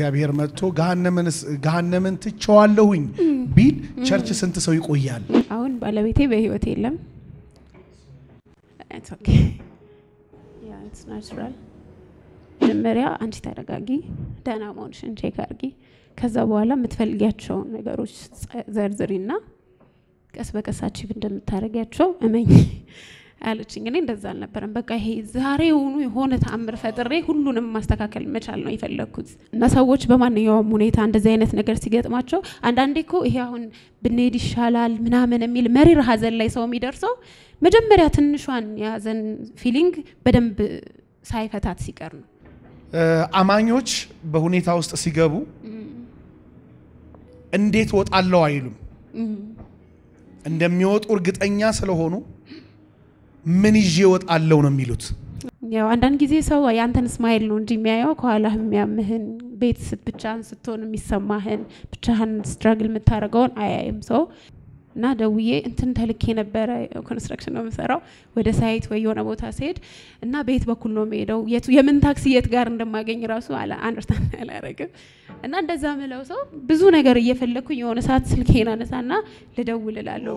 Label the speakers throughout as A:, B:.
A: እግዚአብሔር መጥቶ ገሃነምን ትቸዋለሁኝ ቢል ቸርች ስንት ሰው ይቆያል?
B: አሁን ባለቤቴ በህይወት የለም። ናቹራል መጀመሪያ አንቺ ተረጋጊ፣ ደህና መሆንሽን ቼክ አድርጊ። ከዛ በኋላ የምትፈልጊያቸውን ነገሮች ዘርዝሪና ቀስ በቀስ አቺቭ እንደምታደርጊያቸው እመኝ አለችኝ። እኔ እንደዛ አልነበረም። በቃ ይሄ ዛሬውኑ የሆነ ተአምር ፈጥሬ ሁሉንም ማስተካከል መቻል ነው የፈለግኩት። እና ሰዎች በማንኛውም ሁኔታ እንደዚህ አይነት ነገር ሲገጥማቸው አንዳንዴ እኮ ይሄ አሁን ብንሄድ ይሻላል ምናምን የሚል መሪር ሀዘን ላይ ሰው የሚደርሰው መጀመሪያ ትንሿን የሀዘን ፊሊንግ በደንብ ሳይፈታት ሲቀር ነው።
A: አማኞች በሁኔታ ውስጥ ሲገቡ እንዴት ወጣለው አይሉም። እንደሚወጡ እርግጠኛ ስለሆኑ ምን ይዤ ወጣለው ነው የሚሉት።
B: ያው አንዳንድ ጊዜ ሰው ያንተን ስማይል ነው እንጂ የሚያየው ከኋላህ የሚያምህን ቤት ብቻህን ስትሆን የሚሰማህን ብቻህን ስትራግል የምታደርገውን አያይም ሰው እና ደውዬ እንትን ተልኬ ነበረ። ኮንስትራክሽን ነው የምሰራው። ወደ ሳይት ወይ የሆነ ቦታ ሲሄድ እና ቤት በኩል ነው የሚሄደው የቱ የምን ታክሲ የት ጋር እንደማገኝ ራሱ አንደርስታንድ አላረግም። እና እንደዛ ምለው ሰው ብዙ ነገር እየፈለግኩኝ የሆነ ሰዓት ስልኬን አነሳና ልደውል እላለሁ።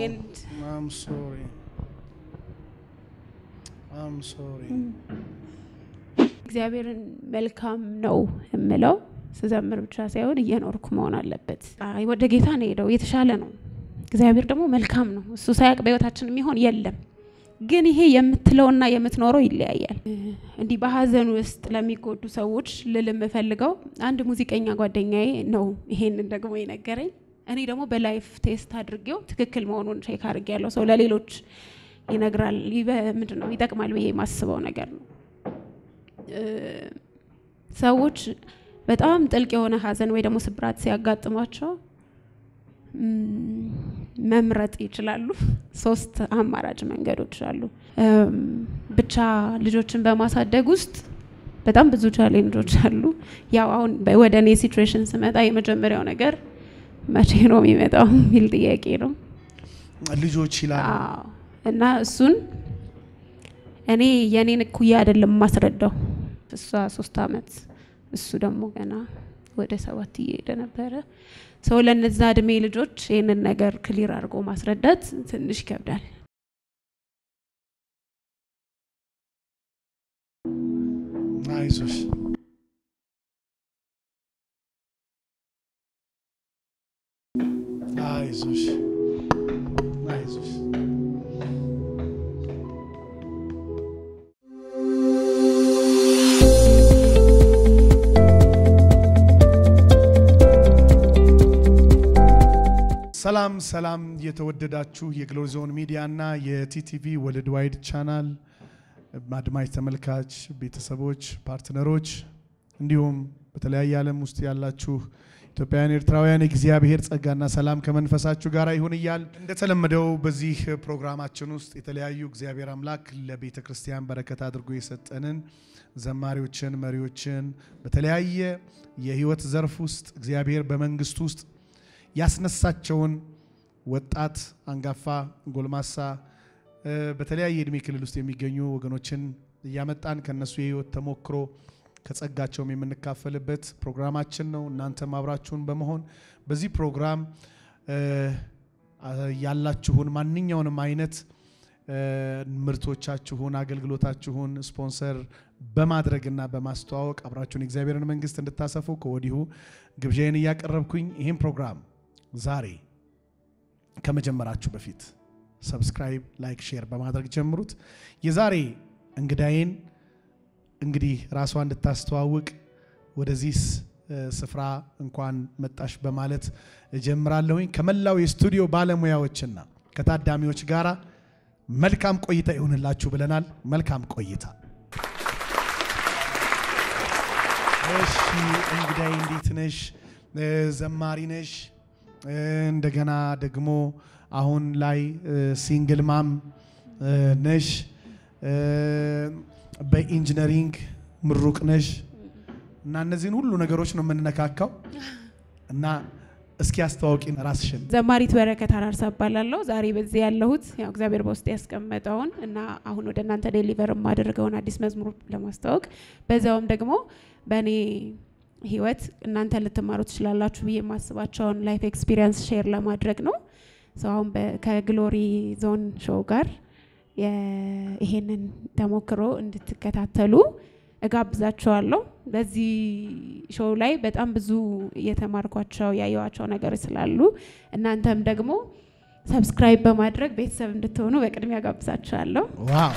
B: እግዚአብሔርን መልካም ነው የምለው ስዘምር ብቻ ሳይሆን እየኖርኩ መሆን አለበት። ወደ ጌታ ነው ሄደው የተሻለ ነው። እግዚአብሔር ደግሞ መልካም ነው። እሱ ሳያውቅ በህይወታችን የሚሆን የለም። ግን ይሄ የምትለውና የምትኖረው ይለያያል። እንዲህ በሀዘን ውስጥ ለሚጎዱ ሰዎች ልል የምፈልገው አንድ ሙዚቀኛ ጓደኛዬ ነው ይሄንን ደግሞ የነገረኝ። እኔ ደግሞ በላይፍ ቴስት አድርጌው ትክክል መሆኑን ቼክ አድርጌያለሁ። ሰው ለሌሎች ይነግራል፣ ምንድን ነው ይጠቅማል ብዬ የማስበው ነገር ነው። ሰዎች በጣም ጥልቅ የሆነ ሀዘን ወይ ደግሞ ስብራት ሲያጋጥሟቸው መምረጥ ይችላሉ። ሶስት አማራጭ መንገዶች አሉ። ብቻ ልጆችን በማሳደግ ውስጥ በጣም ብዙ ቻሌንጆች አሉ። ያው አሁን ወደ እኔ ሲትዌሽን ስመጣ የመጀመሪያው ነገር መቼ ነው የሚመጣው የሚል ጥያቄ ነው።
A: ልጆች ይላል
B: እና እሱን እኔ የእኔን እኩያ አይደለም የማስረዳው። እሷ ሶስት አመት እሱ ደግሞ ገና ወደ ሰባት እየሄደ ነበረ። ሰው ለነዛ እድሜ ልጆች ይህንን ነገር ክሊር አድርጎ ማስረዳት ትንሽ ይከብዳል።
A: አይዞሽ አይዞሽ አይዞሽ ሰላም ሰላም የተወደዳችሁ የግሎሪ ዞን ሚዲያ እና የቲቲቪ ወርልድ ዋይድ ቻናል አድማጭ ተመልካች ቤተሰቦች፣ ፓርትነሮች እንዲሁም በተለያየ ዓለም ውስጥ ያላችሁ ኢትዮጵያውያን፣ ኤርትራውያን የእግዚአብሔር ጸጋና ሰላም ከመንፈሳችሁ ጋር ይሁን እያል እንደተለመደው በዚህ ፕሮግራማችን ውስጥ የተለያዩ እግዚአብሔር አምላክ ለቤተ ክርስቲያን በረከት አድርጎ የሰጠንን ዘማሪዎችን፣ መሪዎችን በተለያየ የህይወት ዘርፍ ውስጥ እግዚአብሔር በመንግስቱ ውስጥ ያስነሳቸውን ወጣት፣ አንጋፋ፣ ጎልማሳ በተለያየ እድሜ ክልል ውስጥ የሚገኙ ወገኖችን እያመጣን ከነሱ የህይወት ተሞክሮ ከጸጋቸውም የምንካፈልበት ፕሮግራማችን ነው። እናንተም አብራችሁን በመሆን በዚህ ፕሮግራም ያላችሁን ማንኛውንም አይነት ምርቶቻችሁን፣ አገልግሎታችሁን ስፖንሰር በማድረግና በማስተዋወቅ አብራችሁን የእግዚአብሔርን መንግስት እንድታሰፉ ከወዲሁ ግብዣዬን እያቀረብኩኝ ይህን ፕሮግራም ዛሬ ከመጀመራችሁ በፊት ሰብስክራይብ፣ ላይክ፣ ሼር በማድረግ ጀምሩት። የዛሬ እንግዳዬን እንግዲህ ራሷ እንድታስተዋውቅ ወደዚህ ስፍራ እንኳን መጣሽ በማለት እጀምራለሁኝ። ከመላው የስቱዲዮ ባለሙያዎችና ከታዳሚዎች ጋር መልካም ቆይታ ይሁንላችሁ ብለናል። መልካም ቆይታ። እሺ እንግዳዬ እንዴት ነሽ? ዘማሪ ነሽ። እንደገና ደግሞ አሁን ላይ ሲንግል ማም ነሽ። በኢንጂነሪንግ ምሩቅ ነሽ እና እነዚህን ሁሉ ነገሮች ነው የምንነካካው እና እስኪ አስተዋውቂን ራስሽን።
B: ዘማሪት በረከት አራርሳ እባላለሁ። ዛሬ በዚህ ያለሁት ያው እግዚአብሔር በውስጥ ያስቀመጠውን እና አሁን ወደ እናንተ ዴሊቨር የማደርገውን አዲስ መዝሙር ለማስተዋወቅ በዚያውም ደግሞ በእኔ ህይወት እናንተ ልትማሩ ትችላላችሁ ብዬ የማስባቸውን ላይፍ ኤክስፒሪየንስ ሼር ለማድረግ ነው። ሰው አሁን በ- ከግሎሪ ዞን ሾው ጋር የ- ይሄንን ተሞክሮ እንድትከታተሉ እጋብዛችኋለሁ። በዚህ ሾው ላይ በጣም ብዙ የተማርኳቸው ያየዋቸው ነገሮች ስላሉ እናንተም ደግሞ ሰብስክራይብ በማድረግ ቤተሰብ እንድትሆኑ በቅድሚያ ጋብዛችኋለሁ።
A: ዋው!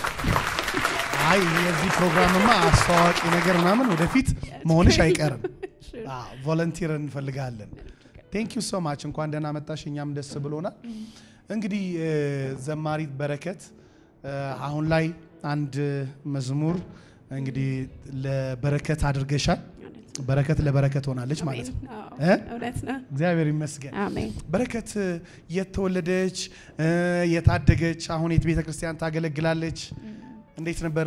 A: አይ የዚህ ፕሮግራምማ አስተዋዋቂ ነገር ምናምን ወደፊት መሆንሽ አይቀርም። ቮለንቲር እንፈልጋለን። ቴንክ ዩ ሶ ማች። እንኳን ደህና መጣሽ። እኛም ደስ ብሎናል። እንግዲህ እ፣ ዘማሪት በረከት እ፣ አሁን ላይ አንድ መዝሙር እንግዲህ ለበረከት አድርገሻል። በረከት ለበረከት ሆናለች ማለት ነው። እ?
B: እውነት ነው።
A: እግዚአብሔር ይመስገን።
B: አሜን።
A: በረከት የተወለደች የታደገች አሁን የት ቤተ ክርስቲያን ታገለግላለች። እንዴት ነበር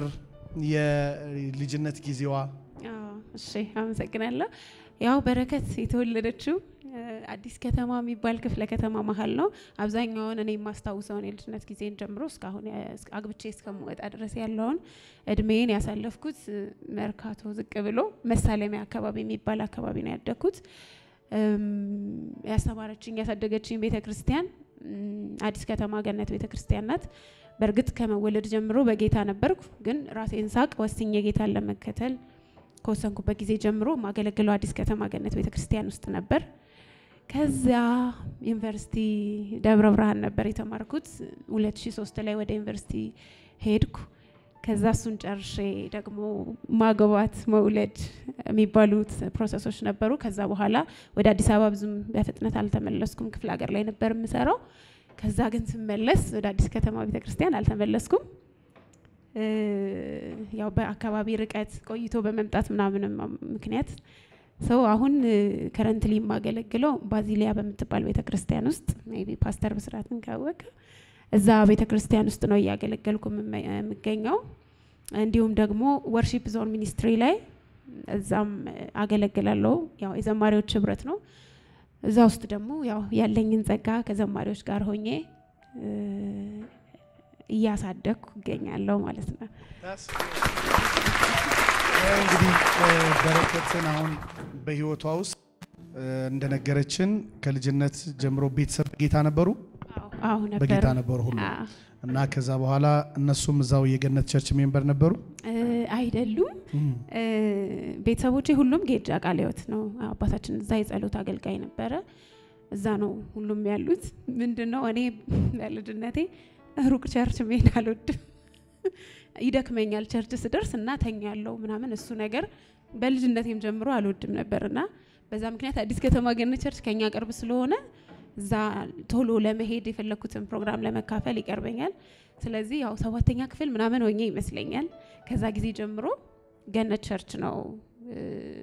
A: የልጅነት ጊዜዋ?
B: አዎ፣ እሺ አመሰግናለሁ። ያው በረከት የተወለደችው እ፣ አዲስ ከተማ የሚባል ክፍለ ከተማ መሀል ነው። አብዛኛውን እኔ የማስታውሰውን የልጅነት ጊዜን ጀምሮ እስካሁን ያ- እስከ- አግብቼ እስከምወጣ ድረስ ያለውን እድሜን ያሳለፍኩት እ፣ መርካቶ ዝቅ ብሎ መሳለሚያ አካባቢ የሚባል አካባቢ ነው ያደግኩት። እም፣ ያስተማረችኝ ያሳደገችኝ ቤተ ክርስቲያን እም፣ አዲስ ከተማ ገነት ቤተ ክርስቲያን ናት። በእርግጥ ከመወለድ ጀምሮ በጌታ ነበርኩ፣ ግን ራሴን ሳቅ ወስኜ ጌታን ለመከተል ከወሰንኩበት ጊዜ ጀምሮ ማገለግለው አዲስ ከተማ ገነት ቤተ ክርስቲያን ውስጥ ነበር። ከዚያ ዩኒቨርሲቲ ደብረ ብርሃን ነበር የተማርኩት። 2003 ላይ ወደ ዩኒቨርሲቲ ሄድኩ። ከዛ እሱን ጨርሼ ደግሞ ማግባት መውለድ የሚባሉት ፕሮሰሶች ነበሩ። ከዛ በኋላ ወደ አዲስ አበባ ብዙም በፍጥነት አልተመለስኩም። ክፍለ ሀገር ላይ ነበር የምሰራው። ከዛ ግን ስመለስ ወደ አዲስ ከተማ ቤተክርስቲያን አልተመለስኩም። እ፣ ያው በአካባቢ ርቀት ቆይቶ በመምጣት ምናምንም ምክንያት ሰው አሁን ከረንትሊ የማገለግለው ባዚሊያ በምትባል ቤተ ክርስቲያን ውስጥ ሜይ ቢ ፓስተር ብስራትን ካወቀ እዛ ቤተ ክርስቲያን ውስጥ ነው እያገለገልኩ የምመ- የምገኘው። እንዲሁም ደግሞ ወርሺፕ ዞን ሚኒስትሪ ላይ እዛም አገለግላለሁ። ያው የዘማሪዎች ህብረት ነው። እዛ ውስጥ ደግሞ ያው ያለኝን ጸጋ ከዘማሪዎች ጋር ሆኜ እ፣ እያሳደግኩ እገኛለሁ ማለት ነው።
A: እንግዲህ እ፣ በረከትን አሁን በህይወቷ ውስጥ እ፣ እንደነገረችን ከልጅነት ጀምሮ ቤተሰብ በጌታ ነበሩ፣
B: አዎ ነበር
A: በጌታ ነበሩ ሁሉ
B: አዎ።
A: እና ከዛ በኋላ እነሱም እዛው የገነት ቸርች ሜምበር ነበሩ።
B: እ፣ አይደሉም እ፣ ቤተሰቦቼ ሁሉም ጌጃ ቃለ ሕይወት ነው። አባታችን እዛ የጸሎት አገልጋይ ነበረ። እዛ ነው ሁሉም ያሉት። ምንድን ነው እኔ በልጅነቴ ሩቅ ቸርች መሄድ አልወድም። ይደክመኛል ቸርች ስደርስ እና ተኛለው ምናምን እሱ ነገር በልጅነቴም ጀምሮ አልወድም ነበር እና በዛ ምክንያት አዲስ ከተማ ገነት ቸርች ከኛ ቅርብ ስለሆነ እዛ ቶሎ ለመሄድ የፈለግኩትን ፕሮግራም ለመካፈል ይቀርበኛል። ስለዚህ ያው ሰባተኛ ክፍል ምናምን ሆኜ ይመስለኛል ከዛ ጊዜ ጀምሮ ገነት ቸርች ነው እ፣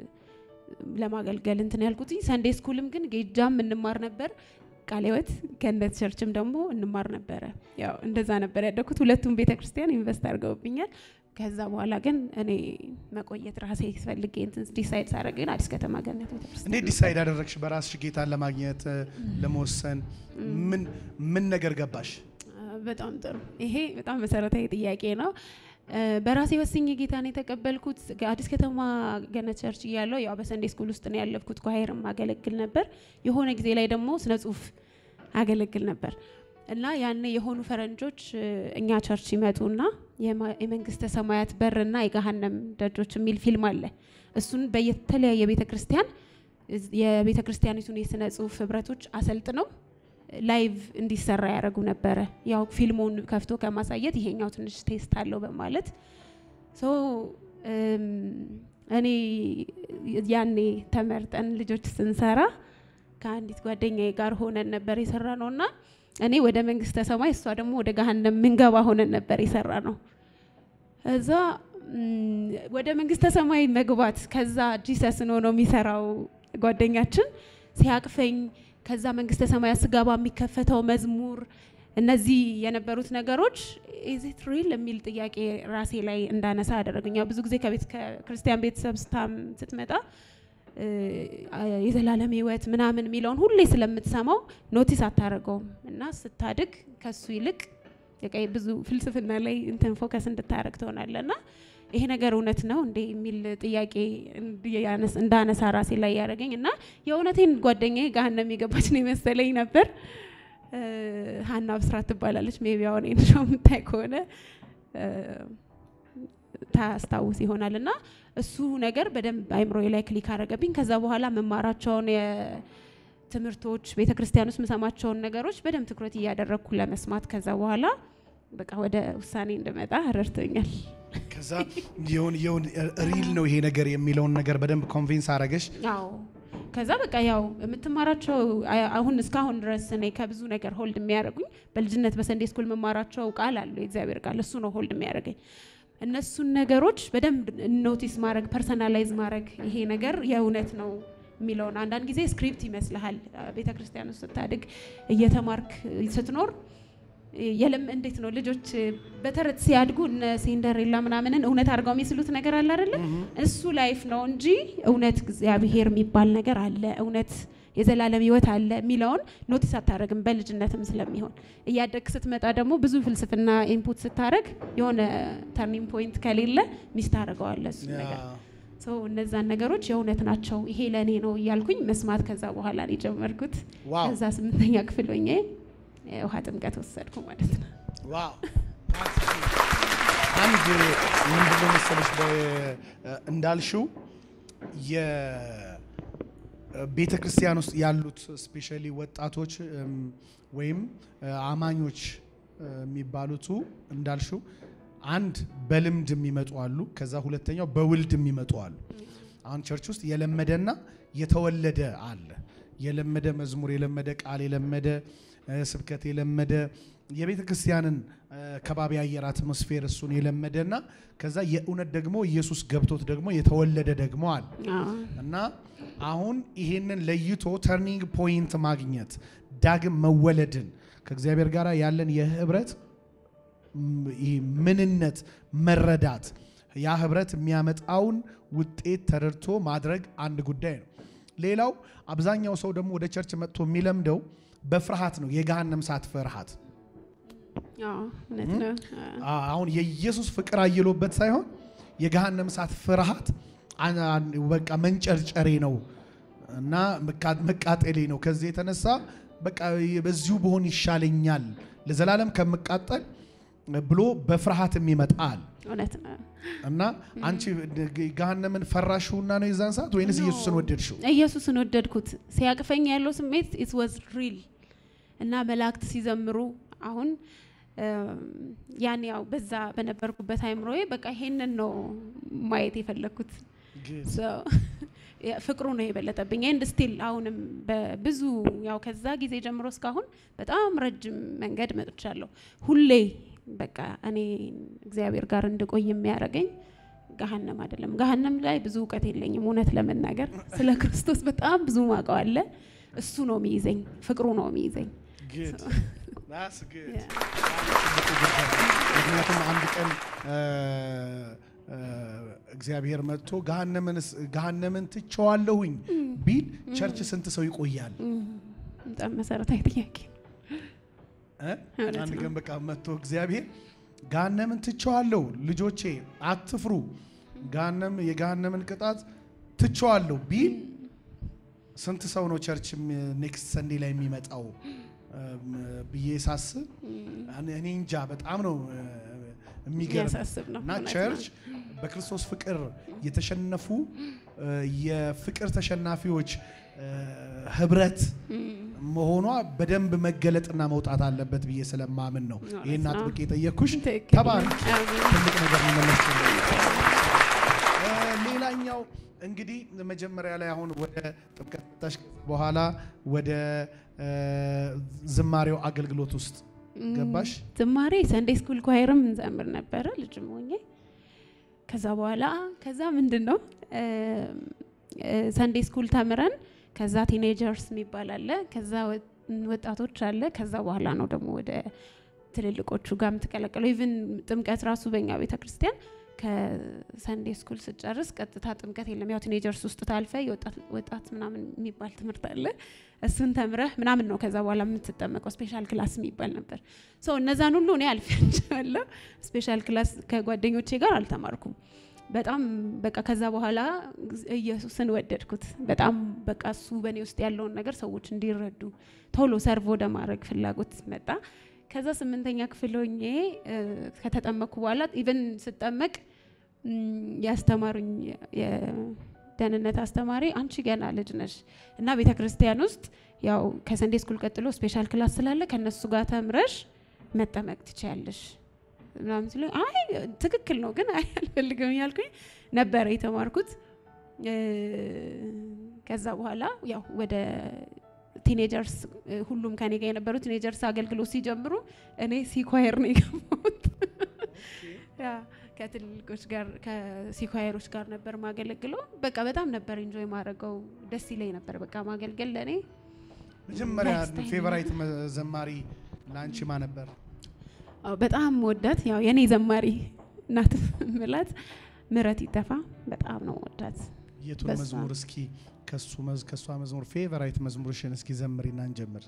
B: ለማገልገል እንትን ያልኩት። ሰንዴ ስኩልም ግን ጌጃም እንማር ነበር፣ ቃለ ሕይወት ገነት ቸርችም ደግሞ እንማር ነበረ። ያው እንደዛ ነበር ያደግኩት። ሁለቱም ቤተ ክርስቲያን ኢንቨስት አድርገውብኛል። ከዛ በኋላ ግን እኔ መቆየት ራሴ ፈልጌ እንትን ዲሳይድ ሳደርግ ግን አዲስ ከተማ ገነት ቤተ ክርስቲያን
A: እንዴት ዲሳይድ አደረግሽ በራስሽ ጌታን ለማግኘት እ፣ ለመወሰን ምን ምን ነገር ገባሽ?
B: በጣም ጥሩ። ይሄ በጣም መሰረታዊ ጥያቄ ነው። እ፣ በራሴ ወስኜ ጌታን የተቀበልኩት አዲስ ከተማ ገነት ቸርች እያለሁ ያው በሰንዴ ስኩል ውስጥ ነው ያለፍኩት። ኳየርም አገለግል ነበር። የሆነ ጊዜ ላይ ደግሞ ስነ ጽሁፍ አገለግል ነበር እና ያኔ የሆኑ ፈረንጆች እ፣ እኛ ቸርች ይመጡና የማ- የመንግስተ ሰማያት በርና የገሃነም ደጆች የሚል ፊልም አለ። እሱን በየተለያየ ቤተ ክርስቲያን እዝ- የቤተ ክርስቲያኒቱን የስነ ጽሁፍ ህብረቶች አሰልጥነው ላይቭ እንዲሰራ ያደረጉ ነበረ። ያው ፊልሙን ከፍቶ ከማሳየት ይሄኛው ትንሽ ቴስት አለው በማለት ሶ እም፣ እኔ ያኔ ተመርጠን ልጆች ስንሰራ ከአንዲት ጓደኛዬ ጋር ሆነን ነበር የሰራ ነው እና እኔ ወደ መንግስተ ሰማይ እሷ ደግሞ ወደ ገሃነም ምንገባ ሆነን ነበር የሰራ ነው። እዛ እም፣ ወደ መንግስተ ሰማይ መግባት ከዛ ጂሰስን ሆኖ የሚሰራው ጓደኛችን ሲያቅፈኝ ከዛ መንግስተ ሰማያት ስገባ የሚከፈተው መዝሙር እነዚህ የነበሩት ነገሮች ኢዚት ሪል የሚል ጥያቄ ራሴ ላይ እንዳነሳ አደረገኝ። ያው ብዙ ጊዜ ከቤት ከክርስቲያን ቤተሰብ ስታም ስትመጣ እ፣ የዘላለም ሕይወት ምናምን የሚለውን ሁሌ ስለምትሰማው ኖቲስ አታደርገውም እና ስታድግ ከሱ ይልቅ በቃ ብዙ ፍልስፍና ላይ እንትን ፎከስ እንድታደረግ ትሆናለ እና ይሄ ነገር እውነት ነው እንዴ የሚል ጥያቄ እንዲያነስ- እንዳነሳ ራሴ ላይ ያደረገኝ እና የእውነቴን ጓደኛዬ ገሀነም የገባች ነው የመሰለኝ ነበር። እ፣ ሀና ብስራት ትባላለች። ሜቢ አሁን ይሄን ሾው የምታይ ከሆነ እ፣ ታስታውስ ይሆናል እና እሱ ነገር በደንብ አይምሮዬ ላይ ክሊክ አደረገብኝ። ከዛ በኋላ መማራቸውን የትምህርቶች ቤተ ክርስቲያን ውስጥ የምሰማቸውን ነገሮች በደንብ ትኩረት እያደረግኩ ለመስማት ከዛ በኋላ በቃ ወደ ውሳኔ እንድመጣ ረድቶኛል።
A: ከዛ የሆን የሆን ሪል ነው ይሄ ነገር የሚለውን ነገር በደንብ ኮንቪንስ አረገሽ።
B: አዎ ከዛ በቃ ያው የምትማራቸው አ- አሁን እስካሁን ድረስ እኔ ከብዙ ነገር ሆልድ የሚያደርጉኝ በልጅነት በሰንዴ ስኩል የምማራቸው ቃል አሉ የእግዚአብሔር ቃል እሱ ነው ሆልድ የሚያደርገኝ እነሱን ነገሮች በደንብ ኖቲስ ማድረግ ፐርሰናላይዝ ማድረግ ይሄ ነገር የእውነት ነው የሚለውን አንዳንድ ጊዜ ስክሪፕት ይመስልሃል ቤተ ክርስቲያን ውስጥ ስታድግ እየተማርክ ስትኖር የለም እንዴት ነው ልጆች በተረት ሲያድጉ እነ ሲንደሬላ ምናምንን እውነት አድርገው የሚስሉት ነገር አለ አይደለ? እሱ ላይፍ ነው እንጂ እውነት እግዚአብሔር የሚባል ነገር አለ፣ እውነት የዘላለም ሕይወት አለ የሚለውን ኖቲስ አታደርግም በልጅነትም ስለሚሆን። እያደግ ስትመጣ ደግሞ ብዙ ፍልስፍና ኢንፑት ስታደርግ የሆነ ተርኒንግ ፖይንት ከሌለ ሚስ ታደርገዋለህ እሱ ነገር ሰው እነዛን ነገሮች የእውነት ናቸው፣ ይሄ ለእኔ ነው እያልኩኝ መስማት ከዛ በኋላ ነው የጀመርኩት።
A: ዋው
B: ከዛ ስምንተኛ ክፍል ሆኜ የውሃ ጥምቀት ወሰድኩ ማለት ነው።
A: ዋው አንድ ምንድነው መሰለሽ በ- እንዳልሽው የቤተ ክርስቲያን ውስጥ ያሉት ስፔሻሊ ወጣቶች እም፣ ወይም እ፣ አማኞች እ፣ የሚባሉቱ እንዳልሽው አንድ በልምድ የሚመጡ አሉ። ከዛ ሁለተኛው በውልድ የሚመጡ አሉ። አሁን ቸርች ውስጥ የለመደና የተወለደ አለ። የለመደ መዝሙር፣ የለመደ ቃል፣ የለመደ እ፣ ስብከት፣ የለመደ የቤተ ክርስቲያንን እ፣ ከባቢ አየር አትሞስፌር እሱን የለመደና ከዛ የእውነት ደግሞ ኢየሱስ ገብቶት ደግሞ የተወለደ ደግሞ አለ።
B: አዎ።
A: እና አሁን ይሄንን ለይቶ ተርኒንግ ፖይንት ማግኘት ዳግም መወለድን ከእግዚአብሔር ጋር ያለን የህብረት ም- ይሄ ምንነት መረዳት ያ ህብረት የሚያመጣውን ውጤት ተረድቶ ማድረግ አንድ ጉዳይ ነው። ሌላው አብዛኛው ሰው ደግሞ ወደ ቸርች መጥቶ የሚለምደው በፍርሃት ነው። የገሃነም እሳት ፍርሃት
B: አዎ፣ እውነት ነው።
A: አ- አሁን የኢየሱስ ፍቅር አይሎበት ሳይሆን የገሃነም እሳት ፍርሃት አን- አን- በቃ መንጨርጨሬ ነው እና መቃ- መቃጠሌ ነው። ከዚህ የተነሳ በቃ በዚሁ በሆን ይሻለኛል ለዘላለም ከምቃጠል ብሎ በፍርሃት የሚመጣል
B: እውነት ነው።
A: እና አንቺ ገሃነምን ፈራሽውና ነው የዛን ሰዓት ወይንስ
B: No.
A: ኢየሱስን ወደድሽው?
B: ኢየሱስን ወደድኩት። ሲያቅፈኝ ያለው ስሜት ኢት ዋዝ ሪል እና መላእክት ሲዘምሩ አሁን እም፣ ያን ያው በዛ በነበርኩበት አይምሮዬ በቃ ይሄንን ነው ማየት የፈለግኩት። So, ያ- ፍቅሩ ነው የበለጠብኝ ኤንድ ስቲል አሁንም በብዙ ያው ከዛ ጊዜ ጀምሮ እስካሁን በጣም ረጅም መንገድ መጥቻለሁ። ሁሌ በቃ እኔ እግዚአብሔር ጋር እንድቆይ የሚያደርገኝ ገሀነም አይደለም። ገሀነም ላይ ብዙ እውቀት የለኝም እውነት ለመናገር ስለ ክርስቶስ በጣም ብዙ ማውቀው አለ። እሱ ነው የሚይዘኝ፣ ፍቅሩ ነው የሚይዘኝ።
A: Good. That's good.
B: Yeah.
A: ምክንያቱም አንድ ቀን እ፣ እ፣ እግዚአብሔር መጥቶ ገሃነምንስ- ገሃነምን ትቸዋለሁኝ ቢል ቸርች ስንት ሰው ይቆያል?
B: በጣም መሰረታዊ ጥያቄ ነው።
A: እ?
B: እውነት
A: አንድ
B: ነው።
A: ቀን በቃ መጥቶ እግዚአብሔር ገሃነምን ትቸዋለሁ፣ ልጆቼ አትፍሩ፣ ገሃነም የገሃነምን ቅጣት ትቸዋለሁ ቢል ስንት ሰው ነው ቸርች ኔክስት ሰንዴ ላይ የሚመጣው እም፣ ብዬ ሳስብ እኔ- እኔ እንጃ በጣም ነው እ፣ የሚገርም
B: የሚያሳስብ ነው።
A: እና
B: እውነት ነው።
A: ቸርች በክርስቶስ ፍቅር የተሸነፉ እ፣ የፍቅር ተሸናፊዎች እ፣ ህብረት መሆኗ በደንብ መገለጥና መውጣት አለበት ብዬ ስለማምን ነው
B: እውነት
A: ይህን
B: ነው።
A: አጥብቄ የጠየቅኩሽ።
B: ትክክል።
A: ተባረክ።
B: አሜን።
A: ትልቅ ነገር ነው መለስ ሌላኛው እንግዲህ መጀመሪያ ላይ አሁን ወደ ጥምቀት ታሽ በኋላ ወደ እ፣ ዝማሬው አገልግሎት ውስጥ ገባሽ።
B: ዝማሬ ሰንዴ ስኩል ኳየርም እንዘምር ነበረ ልጅም ሆኜ። ከዛ በኋላ ከዛ ምንድን ነው ሰንዴ ስኩል ተምረን ከዛ ቲኔጀርስ የሚባል አለ፣ ከዛ ወ- ወጣቶች አለ። ከዛ በኋላ ነው ደግሞ ወደ ትልልቆቹ ጋር የምትቀላቀለው። ኢቭን ጥምቀት ራሱ በእኛ ቤተ ክርስቲያን ከሰንዴ ስኩል ስጨርስ ቀጥታ ጥምቀት የለም። ያው ቲኔጀርስ ውስጥ ታልፈ ወጣት ምናምን የሚባል ትምህርት አለ። እሱን ተምረህ ምናምን ነው ከዛ በኋላ የምትጠመቀው። ስፔሻል ክላስ የሚባል ነበር። ሰው እነዛን ሁሉ እኔ አልፌያቸዋለሁ። ስፔሻል ክላስ ከጓደኞቼ ጋር አልተማርኩም። በጣም በቃ ከዛ በኋላ ኢየሱስን ወደድኩት። በጣም በቃ እሱ በእኔ ውስጥ ያለውን ነገር ሰዎች እንዲረዱ ቶሎ ሰርቭ ወደ ማድረግ ፍላጎት መጣ። ከዛ ስምንተኛ ክፍል ሆኜ ከተጠመቅኩ በኋላ ኢቨን ስጠመቅ ያስተማሩኝ የደህንነት አስተማሪ አንቺ ገና ልጅ ነሽ እና ቤተ ክርስቲያን ውስጥ ያው ከሰንዴ ስኩል ቀጥሎ ስፔሻል ክላስ ስላለ ከእነሱ ጋር ተምረሽ መጠመቅ ትችያለሽ ምናምን ሲሉኝ አይ ትክክል ነው ግን አይ አልፈልግም እያልኩኝ ነበረ የተማርኩት። ከዛ በኋላ ያው ወደ ቲኔጀርስ ሁሉም ከኔ ጋር የነበሩ ቲኔጀርስ አገልግሎት ሲጀምሩ እኔ ሲኳየር ነው የገባሁት። ከትልልቆች ጋር ከሲኳየሮች ጋር ነበር ማገለግለው። በቃ በጣም ነበር ኢንጆይ ማድረገው፣ ደስ ይለኝ ነበር። በቃ ማገልገል ለእኔ
A: መጀመሪያ ፌቨራይት ዘማሪ ለአንቺ ማ ነበር?
B: በጣም ወዳት ያው የኔ ዘማሪ እናት ምላት ምረት ይጠፋ በጣም ነው ወዳት።
A: የቱን መዝሙር እስኪ ከሱ መዝ ከሷ መዝሙር ፌቨራይት መዝሙርሽን እስኪ ዘምሪና እንጀምር።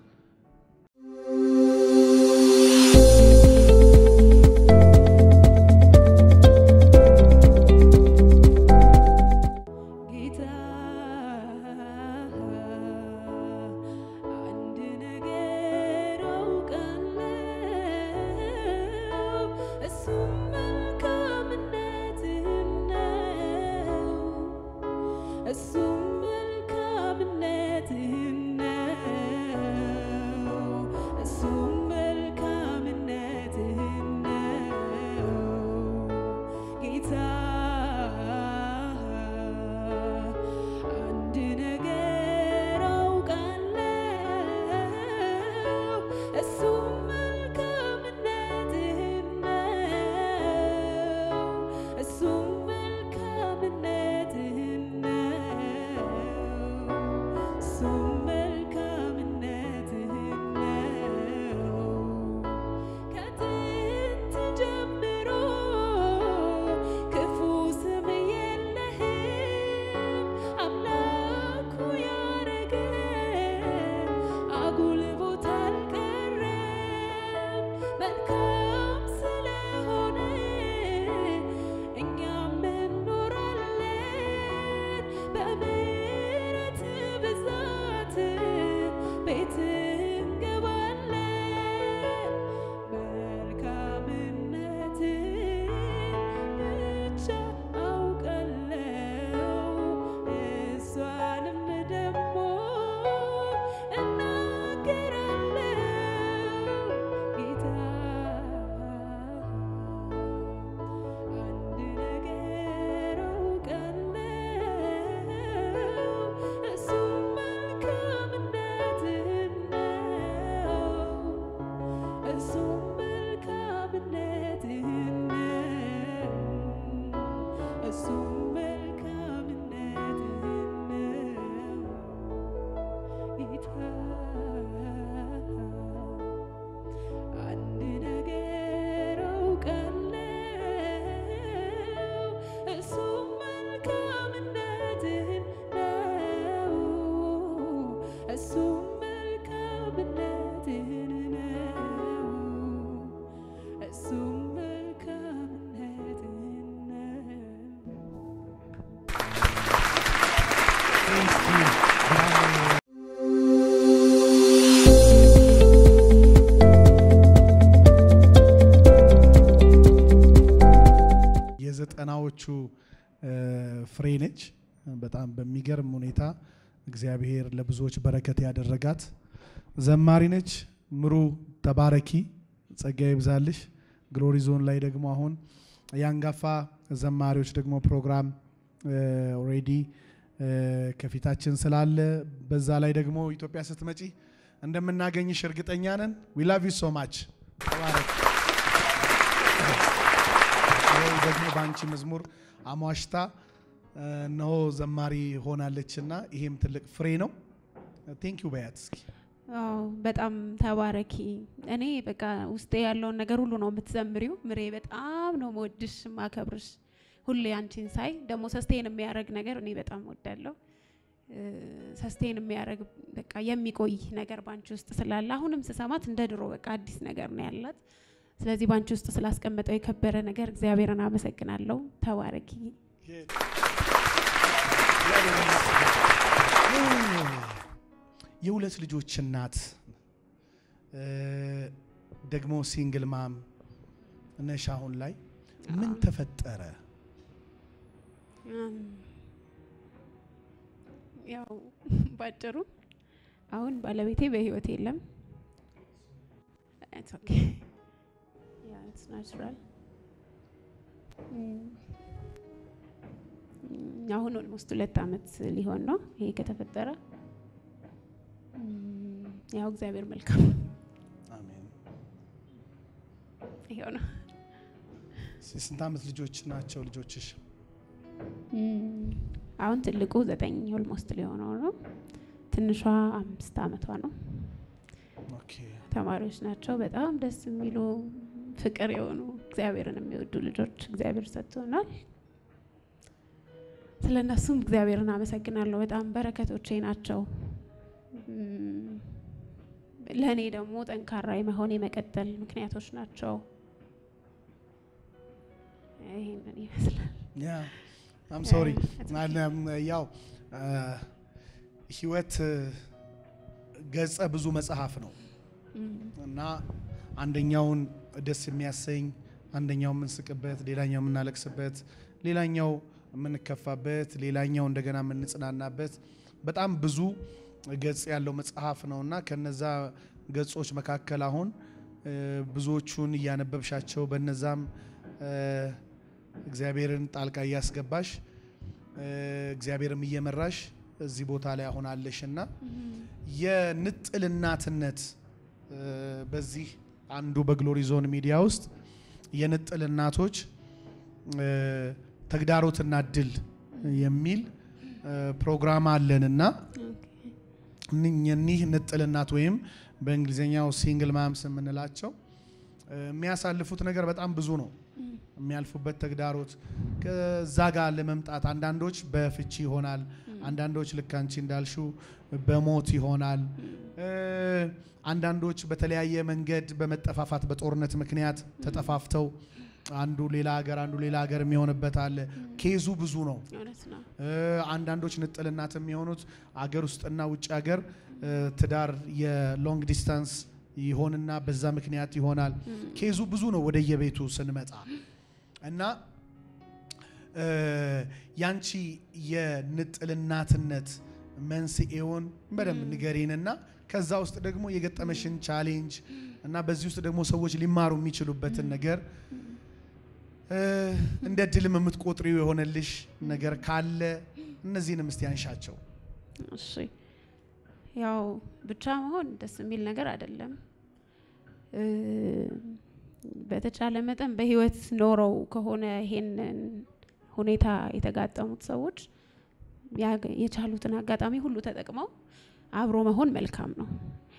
A: የዘጠናዎቹ ፍሬ ነች። በጣም በሚገርም ሁኔታ እግዚአብሔር ለብዙዎች በረከት ያደረጋት ዘማሪ ነች። ምሩ ተባረኪ፣ ጸጋ ይብዛልሽ። ግሎሪ ዞን ላይ ደግሞ አሁን የአንጋፋ ዘማሪዎች ደግሞ ፕሮግራም ኦልሬዲ ከፊታችን ስላለ በዛ ላይ ደግሞ ኢትዮጵያ ስትመጪ እንደምናገኝሽ እርግጠኛ ነን። ዊ ላቭ ዩ ሶ ማች። ደግሞ በአንቺ መዝሙር አሟሽታ እነሆ ዘማሪ ሆናለች እና ይሄም ትልቅ ፍሬ ነው። ቴንክ ዩ በያት እስኪ።
B: አዎ በጣም ተባረኪ። እኔ በቃ ውስጤ ያለውን ነገር ሁሉ ነው የምትዘምሪው። ምሬ በጣም ነው መወድሽ ማከብርሽ። ሁሌ አንቺን ሳይ ደግሞ ሰስቴን የሚያደርግ ነገር እኔ በጣም ወዳለሁ። ሰስቴን የሚያደርግ በቃ የሚቆይ ነገር ባንቺ ውስጥ ስላለ አሁንም ስሰማት እንደ ድሮ በቃ አዲስ ነገር ነው ያላት። ስለዚህ ባንቺ ውስጥ ስላስቀመጠው የከበረ ነገር እግዚአብሔርን አመሰግናለሁ። ተባረኪ።
A: የሁለት ልጆች እናት ደግሞ ሲንግል ማም ነሽ። አሁን ላይ ምን ተፈጠረ?
B: ያው ባጭሩ አሁን ባለቤቴ በህይወት የለም። ናቹራል አሁን ኦልሞስት ሁለት አመት ሊሆን ነው ይሄ ከተፈጠረ። ያው እግዚአብሔር መልካም
A: አሜን።
B: ይሄው ነው።
A: ስንት አመት ልጆች ናቸው ልጆችሽ?
B: አሁን ትልቁ ዘጠኝ ኦልሞስት ሊሆነው ነው። ትንሿ አምስት አመቷ ነው።
A: ኦኬ
B: ተማሪዎች ናቸው። በጣም ደስ የሚሉ ፍቅር የሆኑ እግዚአብሔርን የሚወዱ ልጆች እግዚአብሔር ሰጥቶናል። ስለ እነሱም እግዚአብሔርን አመሰግናለሁ። በጣም በረከቶቼ ናቸው። ለእኔ ደግሞ ጠንካራ የመሆን የመቀጠል ምክንያቶች ናቸው። ይህንን ይመስላል።
A: ያ አም ሶሪ ያው ህይወት ገጸ ብዙ መጽሐፍ ነው እና አንደኛውን ደስ የሚያሰኝ አንደኛው የምንስቅበት፣ ሌላኛው የምናለቅስበት፣ ሌላኛው የምንከፋበት፣ ሌላኛው እንደገና የምንጽናናበት በጣም ብዙ ገጽ ያለው መጽሐፍ ነው እና ከነዛ ገጾች መካከል አሁን ብዙዎቹን እያነበብሻቸው በነዛም እግዚአብሔርን ጣልቃ እያስገባሽ እግዚአብሔርም እየመራሽ እዚህ ቦታ ላይ አሁን አለሽ እና የንጥል እናትነት በዚህ አንዱ በግሎሪ ዞን ሚዲያ ውስጥ የንጥል እናቶች ተግዳሮትና ድል የሚል ፕሮግራም አለን እና እኒህ ንጥል እናት ወይም በእንግሊዝኛው ሲንግል ማምስ የምንላቸው የሚያሳልፉት ነገር በጣም ብዙ ነው። የሚያልፉበት ተግዳሮት ከዛ ጋር ለመምጣት አንዳንዶች በፍቺ ይሆናል። አንዳንዶች ልክ አንቺ እንዳልሽው በሞት ይሆናል። አንዳንዶች በተለያየ መንገድ በመጠፋፋት በጦርነት ምክንያት ተጠፋፍተው አንዱ ሌላ ሀገር አንዱ ሌላ ሀገር የሚሆንበት አለ። ኬዙ ብዙ ነው።
B: እውነት ነው።
A: አንዳንዶች ንጥል እናት የሚሆኑት አገር ውስጥና ውጭ ሀገር ትዳር የሎንግ ዲስታንስ ይሆንና በዛ ምክንያት ይሆናል። ኬዙ ብዙ ነው ወደየቤቱ ስንመጣ እና ያንቺ የንጥል እናትነት መንስኤውን በደንብ ንገሪንና ከዛ ውስጥ ደግሞ የገጠመሽን ቻሌንጅ እና በዚህ ውስጥ ደግሞ ሰዎች ሊማሩ የሚችሉበትን ነገር እንደ ድልም የምትቆጥሪው የሆነልሽ ነገር ካለ እነዚህንም እስቲ አንሻቸው።
B: እሺ ያው ብቻ መሆን ደስ የሚል ነገር አይደለም። በተቻለ መጠን በህይወት ኖረው ከሆነ ይሄንን ሁኔታ የተጋጠሙት ሰዎች የቻሉትን አጋጣሚ ሁሉ ተጠቅመው አብሮ መሆን መልካም ነው።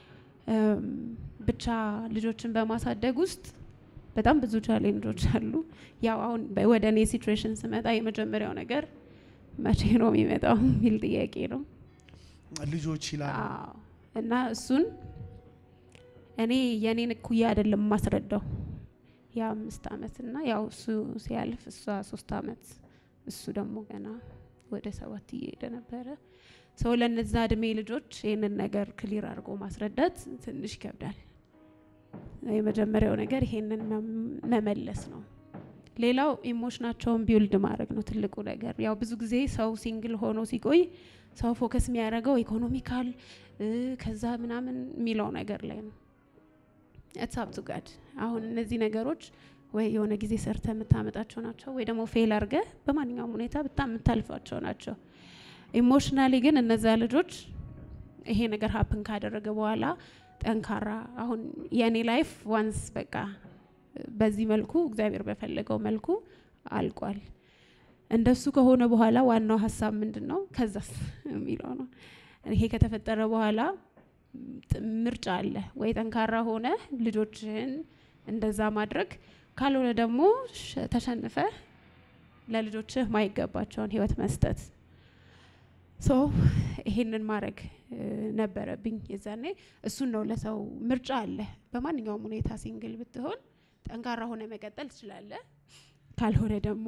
B: ብቻ ልጆችን በማሳደግ ውስጥ በጣም ብዙ ቻሌንጆች አሉ። ያው አሁን ወደ እኔ ሲትዌሽን ስመጣ የመጀመሪያው ነገር መቼ ነው የሚመጣው የሚል ጥያቄ ነው።
A: ልጆች ይላል
B: አዎ። እና እሱን እኔ የእኔን እኩያ አይደለም የማስረዳው የአምስት አመት እና ያው እሱ ሲያልፍ እሷ ሶስት አመት እሱ ደግሞ ገና ወደ ሰባት እየሄደ ነበረ። ሰው ለነዛ እድሜ ልጆች ይህንን ነገር ክሊር አድርጎ ማስረዳት ትንሽ ይከብዳል። የመጀመሪያው ነገር ይሄንን መመለስ ነው። ሌላው ኢሞሽናቸውን ቢውልድ ማድረግ ነው ትልቁ ነገር። ያው ብዙ ጊዜ ሰው ሲንግል ሆኖ ሲቆይ ሰው ፎከስ የሚያደርገው ኢኮኖሚካል ከዛ ምናምን የሚለው ነገር ላይ ነው። ኢትስ አፕ ቱ ጋድ። አሁን እነዚህ ነገሮች ወይ የሆነ ጊዜ ሰርተ የምታመጣቸው ናቸው ወይ ደግሞ ፌል አድርገ በማንኛውም ሁኔታ በጣም የምታልፋቸው ናቸው። ኢሞሽናሊ ግን እነዛ ልጆች ይሄ ነገር ሀፕን ካደረገ በኋላ ጠንካራ አሁን የእኔ ላይፍ ዋንስ በቃ በዚህ መልኩ እግዚአብሔር በፈለገው መልኩ አልቋል። እንደሱ ከሆነ በኋላ ዋናው ሀሳብ ምንድን ነው? ከዛስ የሚለው ነው። ይሄ ከተፈጠረ በኋላ ምርጫ አለ ወይ ጠንካራ ሆነ ልጆችህን እንደዛ ማድረግ፣ ካልሆነ ደግሞ ተሸንፈ ለልጆችህ ማይገባቸውን ህይወት መስጠት ሶ ይሄንን ማድረግ ነበረብኝ የዛኔ። እሱን ነው ለሰው ምርጫ አለ። በማንኛውም ሁኔታ ሲንግል ብትሆን ጠንካራ ሆነ መቀጠል ትችላለህ። ካልሆነ ደግሞ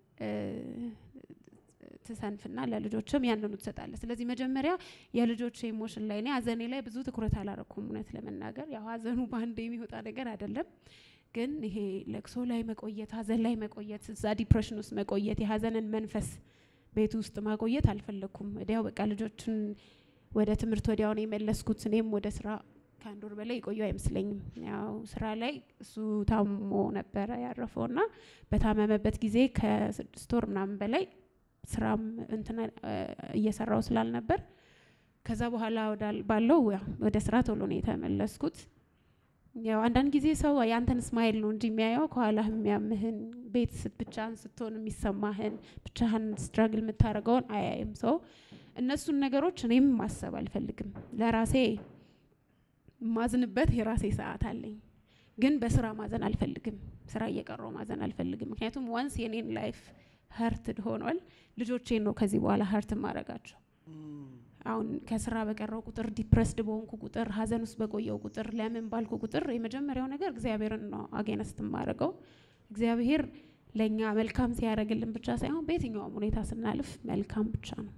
B: ትሰንፍና ለልጆችም ያንኑ ትሰጣለህ። ስለዚህ መጀመሪያ የልጆች ኢሞሽን ላይ እኔ ሀዘኔ ላይ ብዙ ትኩረት አላረኩም። እውነት ለመናገር ያው ሀዘኑ በአንድ የሚወጣ ነገር አይደለም። ግን ይሄ ለቅሶ ላይ መቆየት፣ ሀዘን ላይ መቆየት፣ እዛ ዲፕሬሽን ውስጥ መቆየት፣ የሀዘንን መንፈስ ቤት ውስጥ ማቆየት አልፈለግኩም። ወዲያው በቃ ልጆችን ወደ ትምህርት ወዲያው ነው የመለስኩት። እኔም ወደ ስራ ከአንድ ወር በላይ የቆየው አይመስለኝም። ያው ስራ ላይ እሱ ታሞ ነበረ ያረፈው እና በታመመበት ጊዜ ከስድስት ወር ምናምን በላይ ስራም እንትና እየሰራው ስላልነበር ከዛ በኋላ ባለው ወደ ስራ ቶሎ ነው የተመለስኩት። ያው አንዳንድ ጊዜ ሰው የአንተን ስማይል ነው እንጂ የሚያየው ከኋላ የሚያምህን ቤት ብቻህን ስትሆን የሚሰማህን ብቻህን ስትራግል የምታደርገውን አያይም። ሰው እነሱን ነገሮች እኔም ማሰብ አልፈልግም። ለራሴ ማዝንበት የራሴ ሰዓት አለኝ፣ ግን በስራ ማዘን አልፈልግም። ስራ እየቀረው ማዘን አልፈልግም። ምክንያቱም ዋንስ የኔን ላይፍ ሀርትድ ሆኗል። ልጆቼን ነው ከዚህ በኋላ ሀርት ማድረጋቸው። አሁን ከስራ በቀረው ቁጥር ዲፕረስድ በሆንኩ ቁጥር ሀዘን ውስጥ በቆየው ቁጥር ለምን ባልኩ ቁጥር የመጀመሪያው ነገር እግዚአብሔርን ነው አጌነስት የማደርገው። እግዚአብሔር ለእኛ መልካም ሲያደርግልን ብቻ ሳይሆን በየትኛውም ሁኔታ ስናልፍ መልካም ብቻ ነው።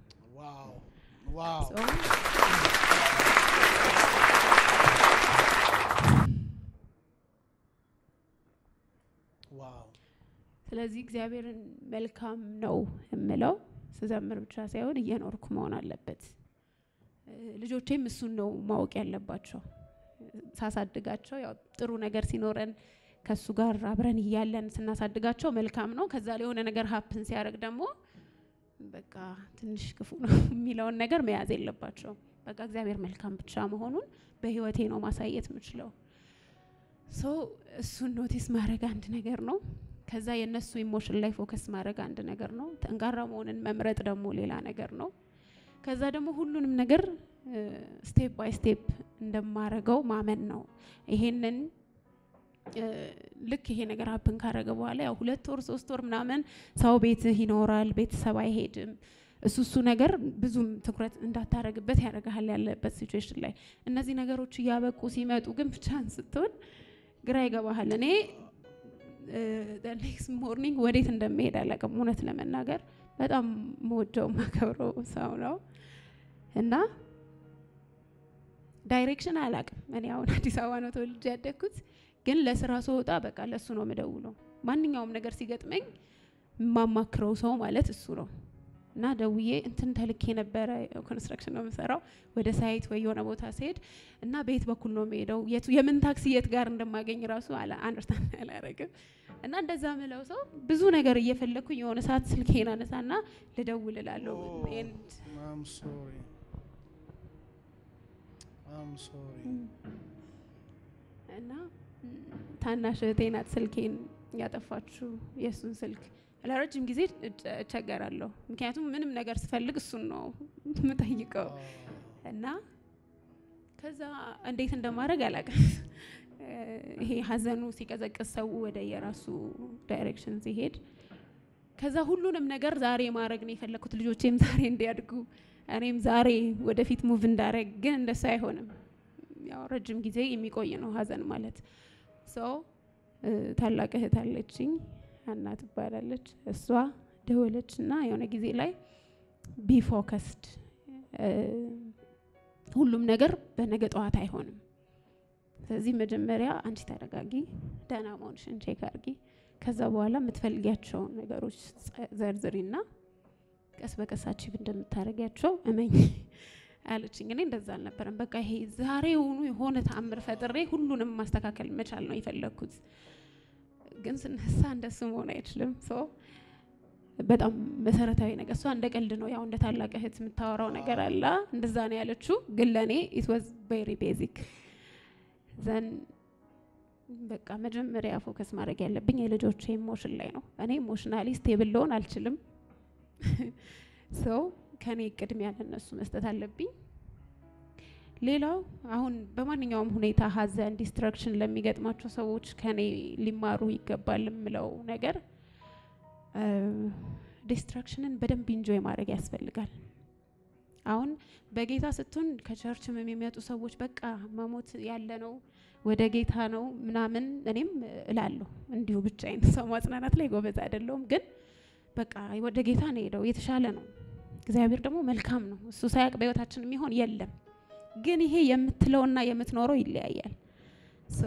B: ስለዚህ እግዚአብሔርን መልካም ነው የምለው ስዘምር ብቻ ሳይሆን እየኖርኩ መሆን አለበት። ልጆቼም እሱን ነው ማወቅ ያለባቸው። ሳሳድጋቸው ያው ጥሩ ነገር ሲኖረን ከእሱ ጋር አብረን እያለን ስናሳድጋቸው መልካም ነው። ከዛ ላይ የሆነ ነገር ሀፕን ሲያደርግ ደግሞ በቃ ትንሽ ክፉ ነው የሚለውን ነገር መያዝ የለባቸውም። በቃ እግዚአብሔር መልካም ብቻ መሆኑን በህይወቴ ነው ማሳየት የምችለው። ሶ እሱን ኖቲስ ማድረግ አንድ ነገር ነው። ከዛ የእነሱ ኢሞሽን ላይ ፎከስ ማድረግ አንድ ነገር ነው። ጠንካራ መሆንን መምረጥ ደግሞ ሌላ ነገር ነው። ከዛ ደግሞ ሁሉንም ነገር ስቴፕ ባይ ስቴፕ እንደማረገው ማመን ነው። ይሄንን ልክ ይሄ ነገር ሀፕን ካረገ በኋላ ያው ሁለት ወር ሶስት ወር ምናምን ሰው ቤትህ ይኖራል፣ ቤተሰብ አይሄድም። እሱ እሱ ነገር ብዙም ትኩረት እንዳታረግበት ያደርግሃል ያለበት ሲቹዌሽን ላይ። እነዚህ ነገሮች እያበቁ ሲመጡ ግን ብቻህን ስትሆን ግራ ይገባሃል። እኔ ኔክስት ሞርኒንግ ወዴት እንደሚሄድ አላውቅም። እውነት ለመናገር በጣም መወደው ማከብረው ሰው ነው እና ዳይሬክሽን አላውቅም። እኔ አሁን አዲስ አበባ ነው ተወልጄ ያደግኩት፣ ግን ለስራ ስወጣ በቃ ለእሱ ነው የምደውለው። ማንኛውም ነገር ሲገጥመኝ የማማክረው ሰው ማለት እሱ ነው እና ደውዬ እንትን ተልኬ ነበረ። ኮንስትራክሽን ነው የምሰራው። ወደ ሳይት ወይ የሆነ ቦታ ሲሄድ እና በየት በኩል ነው የምሄደው፣ የምን ታክሲ የት ጋር እንደማገኝ ራሱ አንደርስታንድ አላረግም። እና እንደዛ ምለው ሰው ብዙ ነገር እየፈለግኩኝ የሆነ ሰዓት ስልኬን አነሳና ልደውል እላለሁ። እና ታናሽ እህቴ ናት ስልኬን ያጠፋችሁ የእሱን ስልክ ለረጅም ጊዜ እቸገራለሁ። ምክንያቱም ምንም ነገር ስፈልግ እሱን ነው የምጠይቀው እና ከዛ እንዴት እንደማድረግ አላውቅም። ይሄ ሀዘኑ ሲቀዘቅዝ ሰው ወደ የራሱ ዳይሬክሽን ሲሄድ ከዛ ሁሉንም ነገር ዛሬ ማድረግ ነው የፈለግኩት። ልጆቼም ዛሬ እንዲያድጉ እኔም ዛሬ ወደፊት ሙቭ እንዳረግ፣ ግን እንደሱ አይሆንም። ያው ረጅም ጊዜ የሚቆይ ነው ሀዘን ማለት ሰው ታላቅ እህት አለችኝ ሀና ትባላለች። እሷ ደወለች እና የሆነ ጊዜ ላይ ቢ ፎከስድ ሁሉም ነገር በነገ ጠዋት አይሆንም። ስለዚህ መጀመሪያ አንቺ ተረጋጊ፣ ደህና መሆንሽን ቼክ አድርጊ። ከዛ በኋላ የምትፈልጊያቸውን ነገሮች ዘርዝሪና ቀስ በቀስ አቺቭ እንደምታደርጊያቸው እመኝ አለችኝ። እኔ እንደዛ አልነበረም። በቃ ይሄ ዛሬውኑ የሆነ ተአምር ፈጥሬ ሁሉንም ማስተካከል መቻል ነው የፈለግኩት። ግን ስነሳ እንደሱ መሆን አይችልም። ሶ በጣም መሰረታዊ ነገር እሷ እንደ ቀልድ ነው ያው እንደ ታላቅ እህት የምታወራው ነገር አለ እንደዛ ነው ያለችው። ግን ለእኔ ኢት ዋዝ ቬሪ ቤዚክ ዘን በቃ መጀመሪያ ፎከስ ማድረግ ያለብኝ የልጆች ኢሞሽን ላይ ነው። እኔ ኢሞሽናሊ ስቴብል ልሆን አልችልም። ሰው ከኔ ቅድሚያ ለነሱ መስጠት አለብኝ። ሌላው አሁን በማንኛውም ሁኔታ ሀዘን፣ ዲስትራክሽን ለሚገጥማቸው ሰዎች ከኔ ሊማሩ ይገባል የምለው ነገር ዲስትራክሽንን በደንብ ኢንጆይ ማድረግ ያስፈልጋል። አሁን በጌታ ስትሆን ከቸርችም የሚመጡ ሰዎች በቃ መሞት ያለ ነው ወደ ጌታ ነው ምናምን እኔም እላለሁ እንዲሁ ብቻዬን። ሰው ማጽናናት ላይ ጎበዝ አይደለሁም፣ ግን በቃ ወደ ጌታ ነው ሄደው የተሻለ ነው። እግዚአብሔር ደግሞ መልካም ነው። እሱ ሳያውቅ በህይወታችን የሚሆን የለም። ግን ይሄ የምትለውና የምትኖረው ይለያያል። ሶ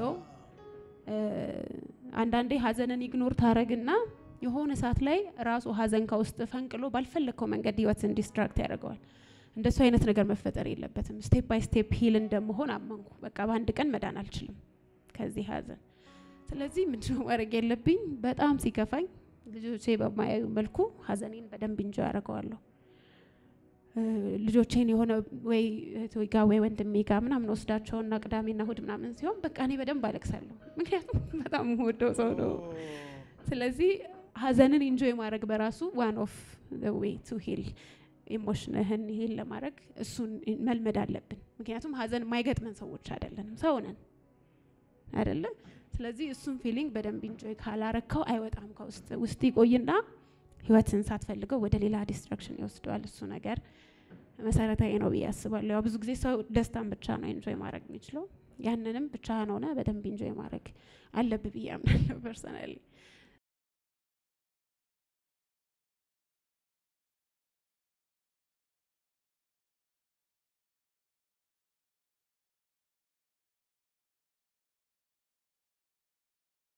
B: አንዳንዴ ሀዘንን ኢግኖር ታረግና የሆነ ሰዓት ላይ ራሱ ሀዘን ከውስጥ ፈንቅሎ ባልፈለግከው መንገድ ህይወትን ዲስትራክት ያደርገዋል። እንደሱ አይነት ነገር መፈጠር የለበትም። ስቴፕ ባይ ስቴፕ ሂል እንደመሆን አመንኩ። በቃ በአንድ ቀን መዳን አልችልም ከዚህ ሀዘን። ስለዚህ ምንድነው ማድረግ የለብኝ? በጣም ሲከፋኝ ልጆቼ በማያዩ መልኩ ሀዘኔን በደንብ እንጆ ያደርገዋለሁ። ልጆቼን የሆነ ወይ እህቶቼ ጋ ወይ ወንድሜ ጋ ምናምን ወስዳቸውና ቅዳሜና እሁድ ምናምን ሲሆን በቃ እኔ በደንብ አለቅሳለሁ። ምክንያቱም በጣም ወደው ሰው ነው። ስለዚህ ሀዘንን ኢንጆይ ማድረግ በራሱ ዋን ኦፍ ዌይ ቱ ሂል ኢሞሽንህን ሂል ለማድረግ እሱን መልመድ አለብን። ምክንያቱም ሀዘን የማይገጥመን ሰዎች አይደለንም፣ ሰው ነን አይደለ? ስለዚህ እሱን ፊሊንግ በደንብ ኢንጆይ ካላረከው አይወጣም ከውስጥ ውስጥ ይቆይና ህይወትን ሳትፈልገው ወደ ሌላ ዲስትራክሽን ይወስደዋል። እሱ ነገር መሰረታዊ ነው ብዬ አስባለሁ። ያው ብዙ ጊዜ ሰው ደስታን ብቻ ነው ኢንጆይ ማድረግ የሚችለው። ያንንም ብቻህን ሆነ በደንብ ኢንጆይ ማድረግ አለብህ ብዬ አምናለሁ ፐርሰናሊ።